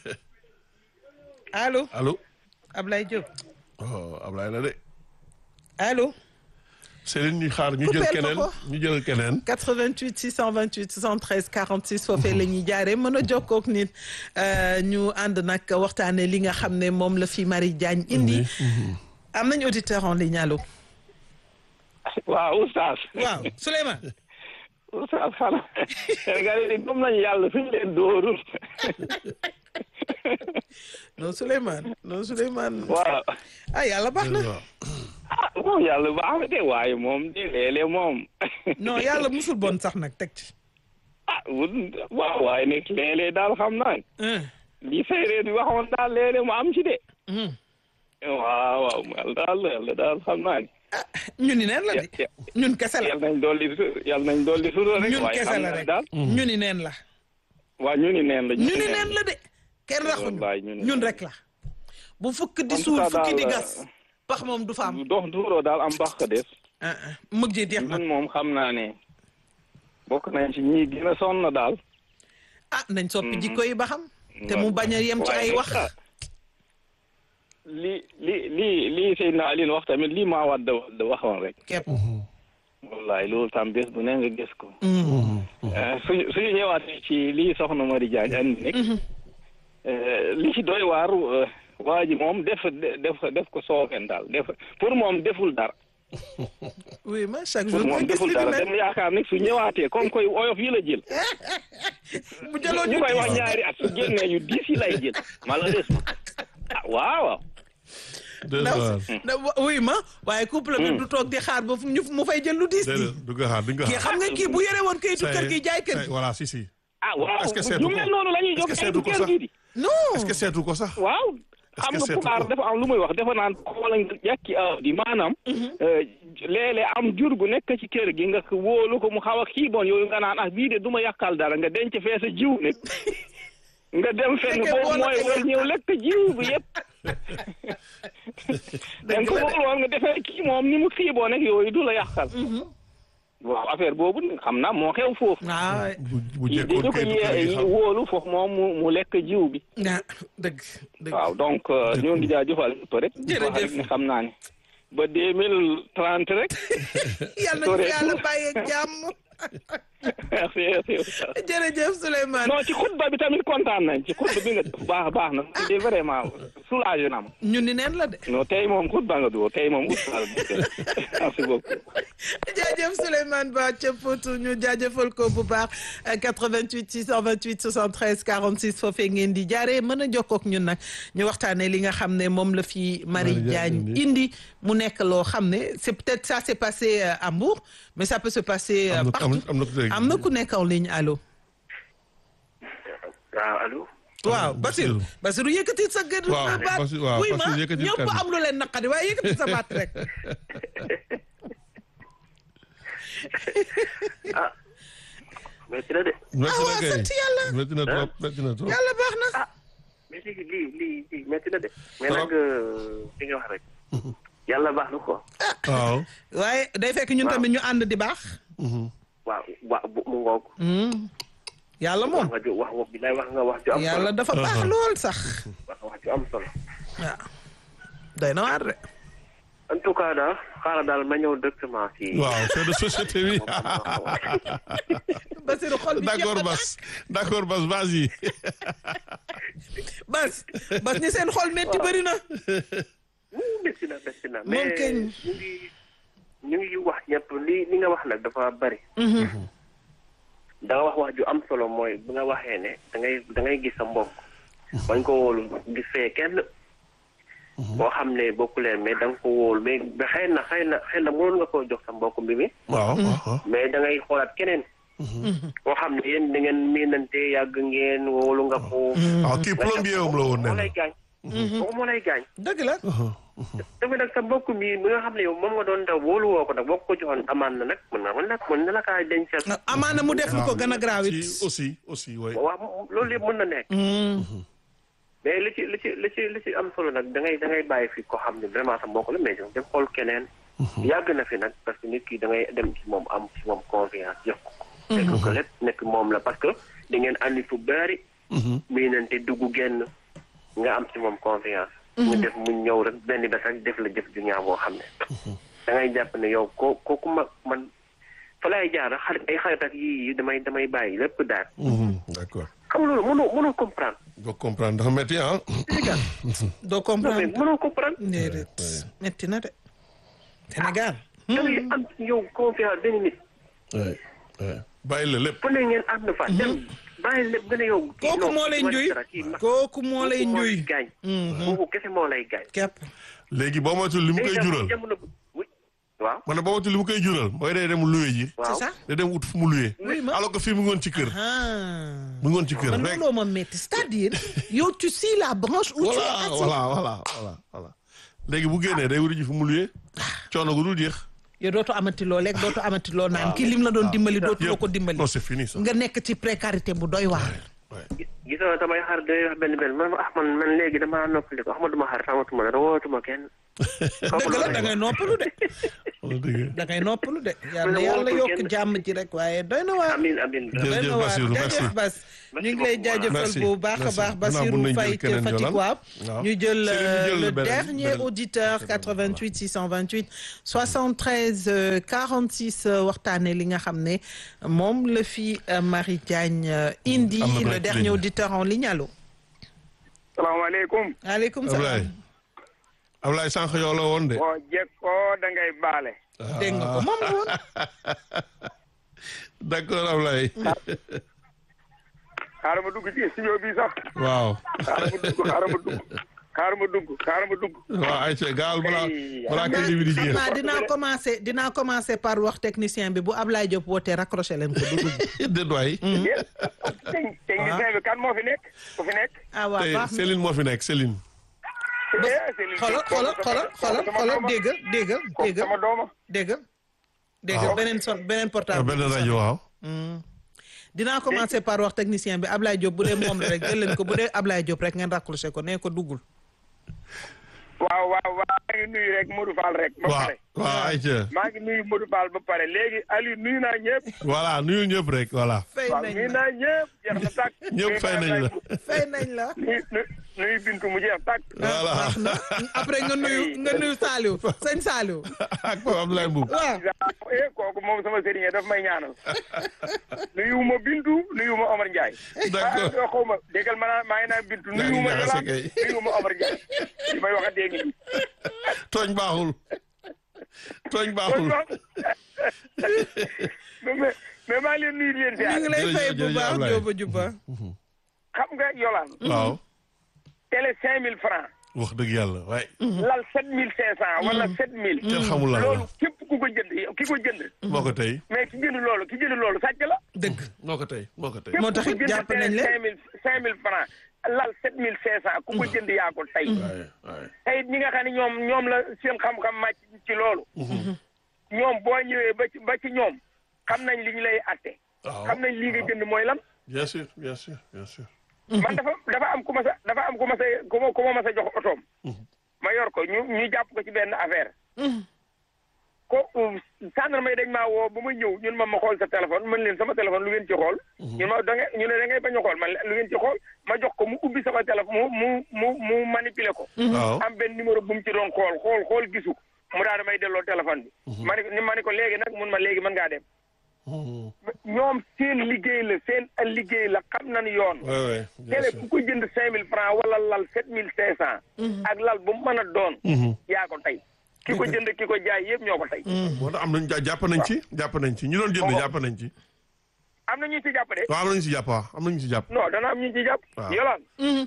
allo allo Ablaye Diop oh Ablaye la de allo Céline ñu xaar ñu Coupeel jël ko keneen ko. ñu jël keneen 88 628 73 46 foofee la ñuy jaaree mën a jokkoo ak nit euh, ñu ànd nag waxtaanee li nga xam ne moom la fi Marie Diagne indi am nañu auditeur en ligne allo waaw oustaz waaw Souleymane oustaz xanaa Sénégal yi gëm nañu yàlla fi ñu leen dóorul non Souleymane non Souleymane waaw ah yàlla baax na waaw ah moom yàlla baax na de waaye moom de léeg-léeg moom non yàlla musul bon sax nag teg ci ah wut- waaw waaye nag léeg-léeg daal xam naa Hein, li séeréer bi waxoon daal léeg-léeg mu am ci de hum. waaw waaw yàlla daal yàlla daal xam naa ne ah ñu ni neen la de Ya- ñun kese la yàlla nañ dolli su- yàlla nañ dolli sutura rek ñun waaye kese xam la naa ne rek daal ñu ni neen la waaw ñu ni neen la ñu ni neen la de kenn raxuñu Wallaay, ñu ni ñun neen. rek la bu fukk di En tout suul cas fukki di daal, gas pax moom du fa am dox duuroo daal am baax ka des ah ah mujj yi jeex na ñun moom xam naa ne bokk nañ ci ñi gën a sonn daal ah nañ soppi jikko yi ba xam te mu bañ a yem ci ay waaye wax ah, li li li lii Seydina Alioune wax tamit lii maa wadd wadd waxoon rek képp wallaay loolu tam bés bu ne nga gis ko Mm. Eh, suñu suñu ñëwaatee ci lii soxna Mari Diagne andi nekk li ci doy waar eh, waa ji moom def def def ko soofeen daal def pour moom deful dara oui ma chaque pour jour moom nga gis deful li dara mel dem yaakaar ne su ñëwaatee comme koy oyof yi la jël bu jëloon ñu ñu koy wax ñaari at su génnee yu diis yi lay jël malheureusement ah waaw waaw déedéet waar na oui ma waaye couple bi du toog di xaar ba fu ñu mu fay jël lu diis di déedéet du nga xaar du nga kii xaar. xam nga kii bu yore woon kayitu kër gi jaay kër gi voilà si si. ah waaw Est-ce que seetu ñu ko? mel noonu la ñuy Est-ce jox que kay seetu du ko kër sax? gii di non est-ce que seetu ko sax. waaw Est-ce xam que nga seetu pulaar ko? dafa am lu muy wax dafa naan xoola nga jàkki aw di maanaam léeg-léeg am jur gu nekk ci kër gi nga wóolu ko mu xaw a xiiboon yooyu nga naan ah bii de du ma yàqal dara nga denc fee sa jiw ne nga dem fenn Fekkee boobu boo la mooy koy war ñëw lekk jiw bi yëpp Dëgg donc la de. boobu woon nga defee kii moom ni mu xiiboo nekk yooyu du la yàqal waaw affaire boobu xam naa moo xew foofu waaw bu bu yi jekkoon dañu ko kayitu kër gi yee xam. wóolu foofu moom mu mu lekk jiw bi ah dëgg dëgg waaw donc euh, ñoo ngi jaajëfal ñëpp rek. di wax Jërëjëf. rek ne xam naa ne ba deux mille trente rek. yàlla na ko yàlla bàyyeeg jàmm merci merci. jërëjëf Souleymane non ci xutba bi tamit kontaan nañ ci xutba bi nga def baax baax na de vraiment soulagé na ma. ñun ni neen la de non tey moom xutba nga dugg tey moom oustaz bi merci beaucoup. jaajëf Souleymane Ba ca Potou ñu jaajëfal ko bu baax 88 628 73 46 foofee ngeen di jaaree mën a jokkoo ak ñun nag ñu waxtaanee li nga xam ne moom la fi Marie Marie Diagne Diagne indi mu nekk loo xam ne c'est peut-être ça s'est passé euh, à Mbour mais ça peut se passer euh, am na partout am na ku dégg. am na ku nekk en ligne allo waaw allo. waaw Basirou Basirou. Basirou yëkkati sa gën Waaw, baat Basirou- waaw, wuy ma Basirou yëkkati ñëpp kàddu. am lu leen naqadi waaye yëkkati sa baat rek ah métti na de. métti Ah, na waaw, kay. sant yàlla. métti na trop métti na trop. yàlla baax na mais léegi lii lii lii métti na de. mais Trop. nag li nga wax rek. yàlla baax na ko. waaw. waaye day fekk ñun Waaw. tamit ñu ànd di baax waaw waaw bu mu ngoog. yàlla moom wax nga ju wax wax bi lay wax nga wax ju am solo. yàlla dafa baax lool sax wax nga wax ju am solo. waaw day na waar de en tout cas daal xaaral daal ma ñëw directement si. waaw c'est de société bi. Basirou xol bi d'accord jeex na Bas d'accord Bas vas-y. bas bas ni seen xol metti bëri na Wuu, métti na métti na. Moom mais kañ. ñu ngi ñu ngi wax ñëpp li li nga wax nag dafa bari. da nga wax wax ju am solo mooy bi nga waxee ne da ngay da ngay gis sa mbokk. bañ ko wóolu gis fee kenn. boo xam ne bokkuleen mais da nga ko wóolu mais ba xëy na xëy na xëy na mënoon nga koo jox sa mbokk bi mi waaw waaw. mais da ngay xoolaat keneen. boo xam ne yéen da ngeen miinante yàgg ngeen wóolu nga ko. waaw kii plombier am la woon moo nee lay na. gaañ. kooku moo lay gaañ. dëgg la tamit nag sa mbokk mi mi nga xam ne yow moom nga doon daw wóolu woo ko nag boo ko joxoon amaan na nag mën na mën na mën na la kaa dencal. amaana mu def lu ko gën a graaw it ci aussi aussi oui. waaw loolu yëpp mën na nekk. mais li ci li ci li ci li ci am solo nag da ngay da ngay bàyyi fi ko xam ne vraiment sa mbokk la mais dem xool keneen. yàgg na fi nag parce que nit ki da ngay dem ci moom am ci moom confiance jox ko. fekk ko lépp nekk moom la parce que da ngeen andi fu bari. miinante dugg génn nga am ci moom confiance. mu def mu ñëw rek benn bés rek def la jëf ju ñaaw boo xam ne. da ngay jàpp ne yow ko kooku ma man fa lay jaar xarit ay xarit ak yii damay damay bàyyi lépp daal. d'accord. xam loolu mënoo mënoo comprendre. doo comprendre dafa métti ah. doo non mais comprendre mënoo comprendre. déedéet metti na de Sénégal da ngay am ci yow confiance benn nit. oui oui. bàyyi la lépp. fu ne ngeen ànd fa. dem bàyyi lépp nga ne yow. kii kooku non, moo lay kii njuy dara, kii ma- kooku moo lay kooku njuy gaañ. kooku kese moo lay gaañ. kepp léegi boo moytuwul li mu koy léegi nag jural. jamono bu- oui. waaw ma ne boo moytuwul li mu koy jural mooy day dem luwe ji. waaw. c'est ça day dem ut fu mu luwe. Oui, ma- alors que fii mu ngoon ci kër. ah mu ngoon ci kër man rek. looloo ma metti c'est-à-dire yow tu scies la branche où tu es voilà assis voilà voilà voilà voilà. léegi bu génnee day wuti ji fu mu luwe. coono gu dul jeex. yow dootu amati loo lekk dootu amati loo naan kii lim la doon dimbali dootu la ko dimbali non c'est fini ça. nga nekk ci précarité bu doy waar gis gis nga damay xar day wax benn benn man ah man man léegi damaa noppali ko ah ma duma xar xamatuma dara wootuma kenn. dëgg la da ngay noppalu de dëgg da ngay noppalu de yàlla wóor yàlla ko yokk kenn. jàmm ji rek waaye doy na waar amin amin Jërëjëf doy na waar Bassirou, merci. jaajëf Bas ñu ngi lay beaucoup, jaajëfal Merci, bu baax a merci. baax Gannaaw bu Bassirou nañ jël Faye ca keneen Fatick Yolande. waaw waaw. ñu jël Céline, euh, jël le beneen- dernier beneen- auditeur 88 628 73 euh, 46 euh, waxtaane li nga xam ne moom la fi euh, Marie Diagne euh, indi Am na le break dernier ligne. auditeur en ligne allo salaamaaleykum aleykum Ablaye salaam Ablaye sànq yow la woon de. boo jekkoo da ngay baale dégg nga ko moom la woon d'accord Ablaye. xaaral ma dugg ci studio bi sax waaw. xaaral ma dugg xaaral ma dugg xaaral ma dugg xaaral ma dugg waaw ayca gaal balaa Hey, balaa crédit bi di xam jeex. naa dinaa commencé dinaa commencé par wax technicien bi bu Ablaye Diop wootee raccroché leen ko dugg déet waay. yéen tec- technicien bi kan moo fi nekk ku fi nekk ah waaw tey baax na Céline moo fi nekk Céline. Eh, Céline xoolal Diop, xoolal kooku xoolal sama- xoolal kooku sama xoolal dooma. déggal déggal Kooku déggal sama dooma déggal déggal waaw. beneen son beneen portable benn rajo waaw. dinaa commencé par wax technicien bi Ablaye Diop bu dee moom la rek jël leen ko bu dee Ablaye Diop rek ngeen raccroché ko nee ko duggul waaw waaw waaw maa ngi nuyu rek Modou Fall rek ba waaw pare waaw ayca. maa ngi nuyu Modou Fall ba pare léegi Aliou nuyu naa ñëpp voilà nuyu ñëpp rek voilà. fay waaw nañ nuyu la naa ñëpp jeex na tàkk ñëpp fay nañ la. fay nañ la nuyu nuyu nuyu Bintu mu jeex tàkk voilà baax na après nga nuyu nga nuyu Saliou sëñ Saliou ak Pape Abdoulaye Mboub. waaw eh kooku moom sama sëriñ daf may ñaanal nuyu ma Bintu nuyu ma Omar Ndiaye. D'accord. ah xaw ma déggal ma naa maa ngi naan Bintu Yaa ngi nuyu ma jaxase Yolande kay. nuyu ma Omar Ndiaye li may wax a dégg nii. tooñ baaxul. tooñ baaxul. mais mais mais maa ngi leen nuyu di leen ñu ziar ngi lay fay bu jërëjëf baax Ablaye. Jóoba Juba xam nga Yolande. waaw. télé cinq mille francs wax dëgg yàlla waaye. lal sept mille cinq cent wala sept mille. kenn xamul lan la. loolu képp ku ko jënd ki ko jënd. moo ko tey. mais ki jënd loolu ki jënd loolu sàcc la. dëgg moo ko tey moo ko tey. moo tax it jàpp nañ leen cinq mille cinq mille francs lal sept mille cinq cent ku ko jënd yaa ko tey. waaye waaye. tey ñi nga xam ne ñoom ñoom la seen xam-xam màcc ci loolu. ñoom boo ñëwee ba ci ba ci ñoom xam nañ li ñu lay atte. waaw xam nañ lii nga jënd mooy lan. bien sûr bien sûr bien sûr. man dafa dafa am ku ma sa dafa am ku ma sa ku ma ku ma ma sa jox otoom. ma yor ko ñu ñu jàpp ko ci benn affaire. ko gendarme yi dañ maa woo ba ma ñëw ñun ma ma xool sa téléphone man leen sama téléphone lu ngeen ci xool. ñun ma da ngay ñu ne da ngay bañ a xool man lu ngeen ci xool ma jox ko mu ubbi sama téléphone mu mu mu mu manipuler ko. waaw. am benn numéro bu mu ci doon xool xool xool gisu ko mu daal may delloo téléphone bi. ma ne ko ni ma ne ko léegi nag mun ma léegi mën ngaa dem. ñoom seen liggéey la seen liggéey la xam nañu yoon. oui oui bien télé sûr. ku ko jënd cinq mille francs wala lal sept mille cinq cent. ak lal bu mu mën a doon. yaa ko tey. ki ko jënd ki ko jaay yëpp ñoo ko tey. moo tax am nañu ja- jàpp nañ ci jàpp nañ ci ñu doon jënd jàpp nañ ci. am na ñu ci jàpp de. waaw am nañu ci jàpp waaw am nañu ci jàpp. non dana am ñu ci jàpp. Waaw. yolaan.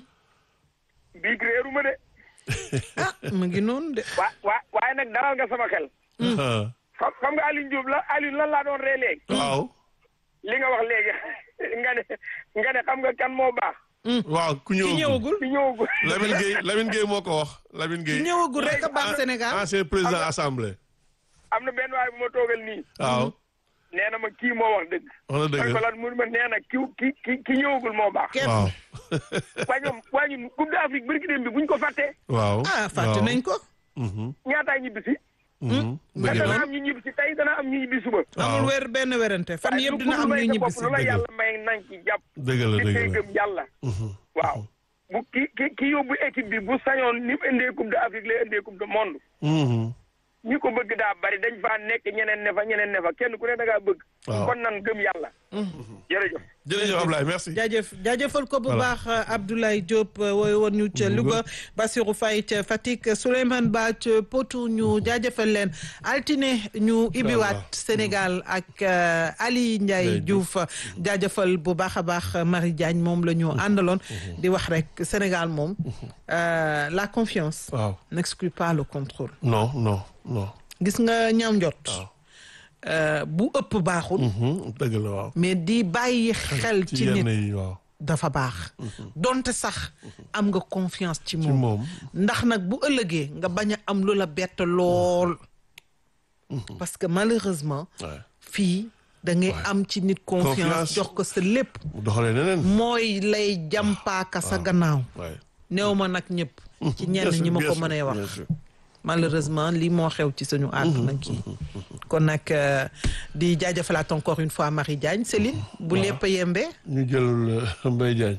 bii réeru ma de. ah mu ngi noonu de waa waa waaye nag dalal nga sama xel. xam xam nga Alioune Diop la Alioune lan laa doon ree léegi. waaw. li nga wax léegi nga ne nga ne xam nga kan moo baax. waaw ku ki ñëwagul ñëwagul fi ñëwagul. Lamine Gueye Lamine Gueye moo ko wax Lamine ki Gueye. ñëwagul rek a baax Sénégal ancien président assemblée. am na benn waay bu ma toogal nii. waaw nee na ma kii moo wax dëgg. wax na man ko dëgg. lan mu ne ma nee na ki ki ki ki ñëwagul moo baax. kenn waaw. waa ñoom waa ñun Coupe d'Afrique bërki dem bi buñ ko fàttee. waaw. ah fàtte nañ ko ñaataay ñibbi si. mu mu te ngi dana noonu am ñu ñibbi si tey dana am ñu ñibbi suba. amul weer benn werante fan yëpp dina am ñu ñibbi si lu la yàlla may nañ ci jàpp. dëgg la ci dëgg tey la. gëm yàlla. waaw bu ki ki ki yóbbu équipe bi bu sañoon ni mu indee Coupe d'Afrique lay indee Coupe du monde. Mhm. ñi ko bëgg daa bari dañ faa nekk ñeneen ne fa ñeneen ne fa kenn ku ne da ngaa bëgg. Waaw. kon nan gëm yàlla. jërëjëf. jërëjëf Ablaye merci. jaajëf jaajëfal ko bu Voilà. baax Abdoulaye Diop wooy woon ñu ca Louga Bassirou Faye ca Fatick Souleymane Ba ca Potou ñu jaajëfal leen altine ñu ibiwaat Sénégal ak euh, Ali Ndiaye Ndiaye Diouf jaajëfal bu baax a baax Marie Diagne moom la ñu àndaloon di wax rek Sénégal moom euh, la confiance waaw n'exclut pas le contrôle non non non. gis nga ñam njot waaw. euh, bu ëpp baaxul Mhm. dëgg la waaw. mais di bàyyi xel ci ci yenn nit yi waaw. dafa baax donte sax am nga confiance ci ci moom moom. ndax nag bu ëllëgee nga bañ a am lu la bett lool parce que malheureusement waaw. fii da ngay am ci nit confiance Confiance. jox ko sa lépp mu doxalee neneen. mooy lay jàmpaaka sa gannaaw waaye. néew ma nag ñëpp ci ñenn ñi ma ko mënee wax malheureusement lii moo xew ci suñu àdduna kii kon nag euh, di jaajëfalaat encore une fois Marie Diagne Céline bu lépp yembee ñu jël euh, Mbaye Diagne.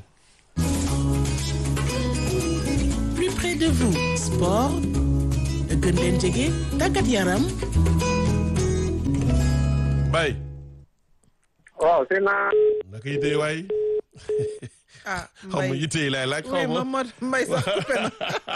plus près de vous sport gën leen jege tàggat yaram Baye. waaw c'est naa naka yitey waay. ah xaw ma yitey laay laaj oui xaw ma. ma mbay sax coupé na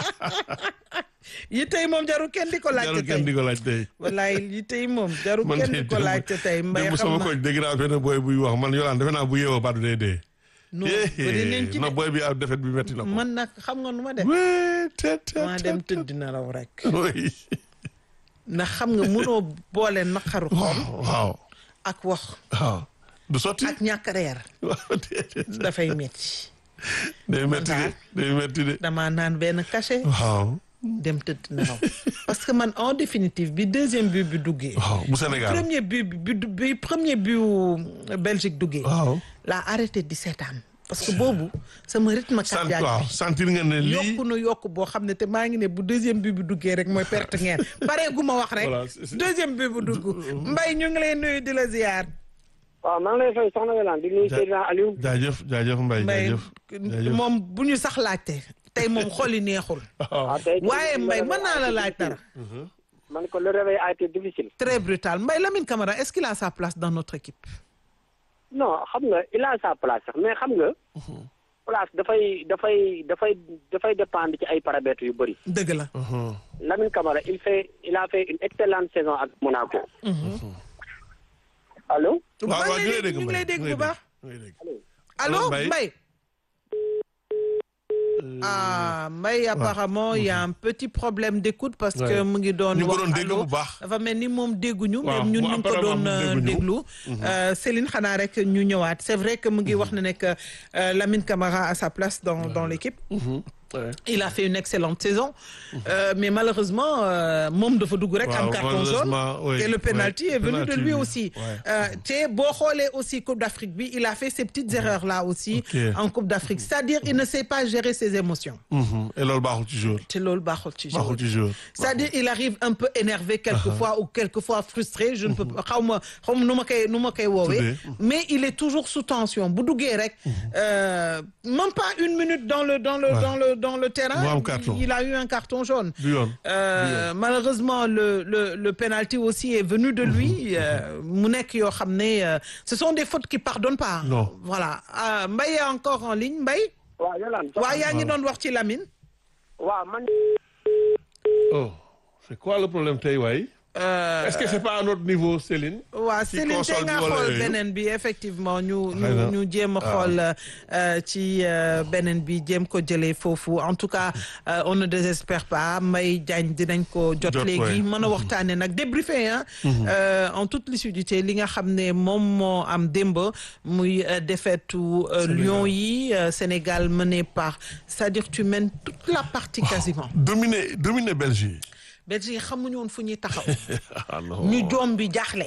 yi tey moom jarul kenn di ko laajte jarul kenn di tey ko laaj tey. wallaay yi tey moom jarul man kenn de di ko laajte tey mbay démb xam sama na koñ dégg naa benn boy buy wax man yolaan defe naa bu yeewoo baatu day dee. non bëri nañ ci na de boy bi ab defet bi metti na ko. man nag xam nga nu ma def wee te te maa dem tëdd na raw rek oui. ndax xam nga mënoo boole naqaru xol waaw ak wax waaw du sotti. ak ñàkk reer waaw déedéet. dafay metti day metti de day metti de. damaa naan benn cachet waaw dem tëdd nelaw parce que man en définitive bi deuxième but bi duggee waaw bu Sénégal. premier but bi bi bi premier but wu Belgique duggee waaw. laa arrêté di seetaan parce que boobu sama rythme sant cardiaque waaw bi sentir nga ne lii. yokku na yokku boo xam ne te maa ngi ne bu deuxième but bi duggee rek mooy perte ngeen pare gu ma wax rek Voilà, c'est- c'est- deuxième but bu dugg mbay ñu ngi lay nuyu di la ziyaar waaw maa ngi lay fay soxna Yolande di nuyu Ja- Seydina Aliou jaajëf jaajëf Mbaye mbay jaajëf. jaajëf. moom bu ñu sax laajte tey moom xol yi neexul waaw tey waaye mbay mën naa la laaj dara man ko le réveil a été difficile très brutal mbay Lamine Camara est-ce qu'il a sa place dans notre équipe non xam nga il a sa place sax mais xam nga place dafay dafay dafay dafay dépendre ci ay paramètres yu bëri dëgg la Mhm. Lamine Camara il fait il a fait une excellente saison ak Monaco allo waaw maa waaw ngi ñu lay lay dégg ñu ngi lay dégg bu baax ñu lay dégg. allo Allo, Mbaye. Mbaye ah Mbaye apparemment il y a un petit problème d'écoute parce que Ouais. mu ngi doon ñu ngi ko wax doon dégg allo bu baax. dafa mel ni moom dégguñu Waaw, même ñun mu ñu ngi ko doon apparemment euh, mu dégguñu. déglu Euh, Céline xanaa rek ñu ñëwaat c'est vrai que mu ngi wax ne nekk euh, Lamine Camara a sa place dans dans l'équipe Mhm. Ouais. il a fait une excellente saison Euh, mais malheureusement euh, moom dafa dugg rek am Waaw, carton jaune malheureusement, oui, et le penalty ouais, est venu de penalty lui bi, aussi ouais. Euh, te boo xoolee aussi Coupe d'Afrique bi il a fait ces petites erreurs là aussi Ok. en Coupe d'Afrique c'est-à-dire il ne sait pas gérer ses émotions Mhm. et loolu baaxul ci jour. te loolu baaxul ci joueur baaxul ci jour. c'est-à-dire il arrive un peu énervé quelquefois ou quelquefois frustré je ne peux pas xaw ma xaw ma nu ma koy nu ma koy woowee Tuddee. mais il est toujours sous tension bu duggee rek euh, même pas une minute dans le dans le Ouais. dans le dans le terrain Mu am carton. il a eu un carton jaune du yoon. Euh, malheureusement le le le penalty aussi est venu de lui euh, mu nekk yoo xam ne euh, ce sont des fautes qui pardonnent pas Non. voilà Euh, Mbaye est encore en ligne Mbaye waaw Yolande waaw yaa ngi doon wax ci Lamine waaw man oh c'est quoi le problème tey waay. Euh, est-ce que c'est pas à notre niveau Céline. waaw ci Céline te console nga bi wala xool yooyu? beneen bi effectivement ñu Xëy na. ñu ñu jéem a xool euh, ci euh, beneen bi jéem ko jëlee foofu en tout cas euh, on ne désespère pas Mbaye Diagne dinañ ko jot Jot, léegi ouais. mën a waxtaane nag débriefé ah euh, en toute lucidité li nga xam ne moom moo am démb muy euh, défaite u euh, Lions yi euh, Sénégal mené par c'est-à-dire tu mènes toute la partie quasiment dominer dominer Belgique. Belgique xamuñu woon fu ñuy taxaw ah non. ñu joom bi jaaxle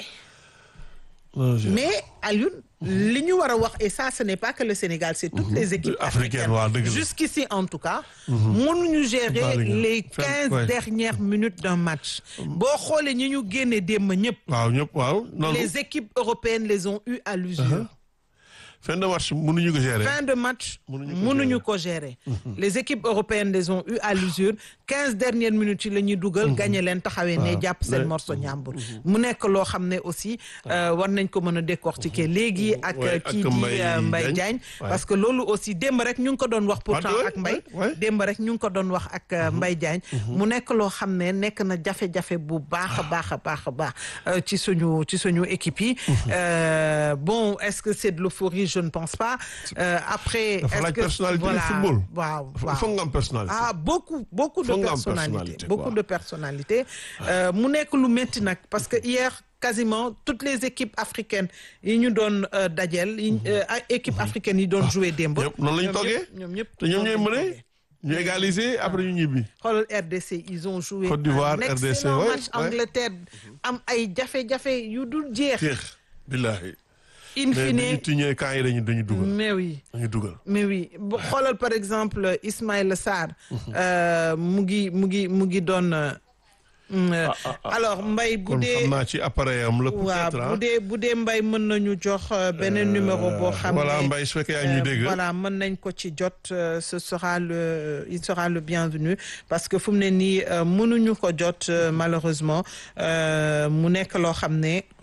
non je- mais Alioune li ñu war a wax et ça ce n'est pas que le Sénégal c'est toutes les équipes Africaines, africaines waaw, dëgg la. jusqu'ici en tout cas mënuñu gérer Bari nga. les Fenn, quinze ouais. dernières minutes d'un match boo xoolee ñi ñu génne démb ñëpp waaw ñëpp waaw. noonu les équipes européennes les ont eu à l'usure fin de match mënuñu ko gérer. fin de match Mënuñu ko mënuñu ko gérer les équipes européennes les ont eu à l'usure quinze dernières minutes yi la ñuy dugal gagné leen taxawee ne jàpp seen Mais- morceau ñàmbur mu nekk loo xam ne aussi euh, war nañ ko mën a décortiquer léegi ak Ouais, kii ak di Mbaye euh, Mbaye Diagne. Diagne Ouais. parce que loolu aussi démb rek ñu ngi ko doon wax pourtant ouais, ak Mbaye ouais, ouais. démb rek ñu ngi ko doon wax ak euh, Mbaye Diagne mu nekk loo xam ne nekk na jafe-jafe bu baax a baax a baax a baax euh, ci suñu ci suñu équipe yi Euh, bon est-ce que c'est de l'euphorie je ne pense pas Euh, après Dafa est-ce laaj que personnalité voilà du football. waaw il waaw faut nga am personnalité. ah beaucoup beaucoup de Faut nga am personnalité personnalité, beaucoup quoi. de personnalité Euh, mu nekk lu métti nag parce que hier quasiment toutes les équipes africaines yi ñu doon euh, dajeel yi euh, ay équipes africaines yi doon jouer démb ñëpp noonu lañ ñoom toggee. ñëpp- ñoom ñëpp te ñoom ñooy noonu lañ mëne. toggee. ñu égaliser après ñu ñibbi. xoolal RDC ils ont joué Côte d'Ivoire, un RDC, excellent ouais, match ouais. Angleterre am ay jafe-jafe yu dul jeex Teex billahi. in mais bi ñu fine tiñee camp yi dañu dañu dugal. mais oui dañu dugal. mais oui bu xoolal par exemple Ismaïla Sarr euh, mu ngi mu ngi mu ngi doon euh, Mm, euh, ah, ah. alors Mbaye bu kon dee xam naa ci appareil am la waaw peut-être bu dee bu dee Mbaye mën nañu jox euh, beneen numéro boo xam ne voilà Mbaye su fekkee yaa ngi ñuy Euh, dégg. voilà mën nañ ko ci jot euh, ce sera le il sera le bienvenu parce que fu mu ne nii euh, mënuñu ko jot euh, malheureusement euh, mu nekk loo xam ne